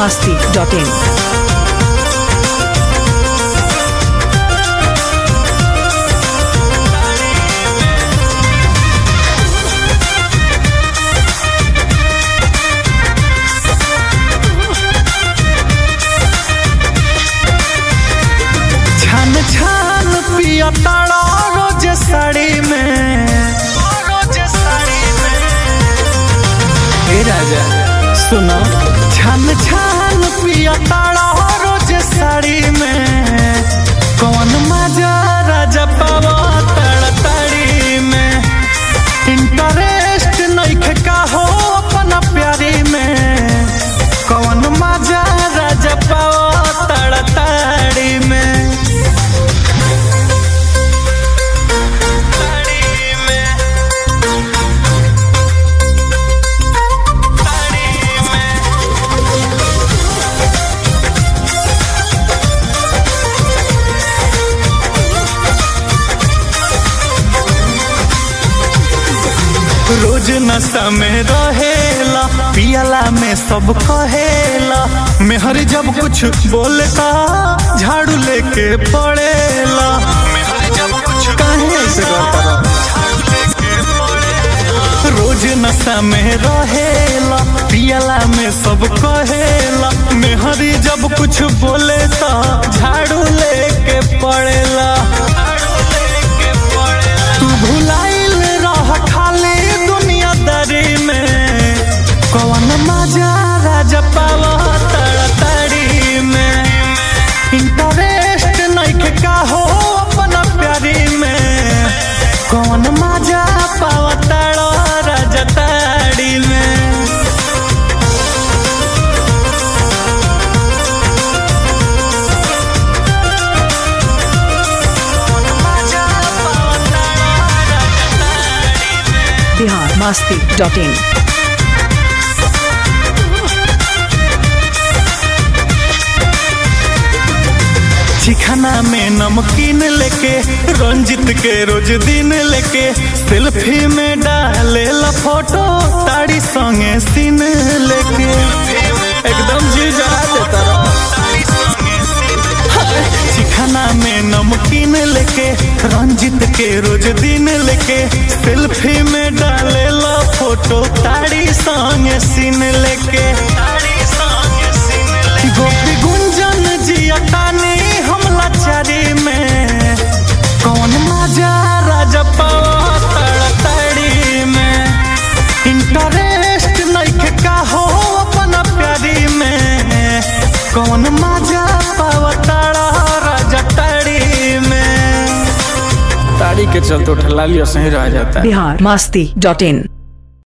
masti.in. छान छान पिया ताड़ा रोज साड़ी में रोज साड़ी में हे राजा सुनो छान छान पिया ताड़ा रोज साड़ी में कौन मजा राजा पावा ताड़ा ताड़ी में इंटरेस्ट नहीं का हो अपना प्यारी में कौन मजा राजा पावा ताड़ा ताड़ी में ताड़ी में ताड़ी में रोज नशा में रहेला पियला में सब कहेला मेहर जब कुछ बोलता झाड़ू लेके पड़ेला काहे से करता रहा? रोज नशा में रहेला पियला में सब कहेला मेहरी जब कुछ बोले तो झाड़ू लेके पड़ेला तू भुलाइल रह खाली दुनियादारी में कौन मजा राजा पावा तड़तड़ी में इंटरेस्ट नहीं का हो अपना प्यारी में कौन मजा पावा तड़ो राजा ताड़ी में मजा पावा तड़ो राजा ताड़ी में Bihar masti.in. चिखाना में नमकीन लेके रंजित के रोज दिन लेके सेल्फी में डाले ला फोटो ताड़ी संगे सीन लेके एकदम जी जरा देता चिखाना में नमकीन लेके रंजित के रोज दिन लेके सेल्फी में डाले ला फोटो ताड़ी संगे सीन लेके गोपी गुंजन जिया तानी हमला चारी में कौन मजा राजा पावा तड़तड़ी में इंटरेस्ट नहीं का हो अपना प्यारी में कौन मजा पावा तड़ा राजा तड़ी में ताड़ी के चलते उठला लियो सही रह जाता है Bihar masti.in.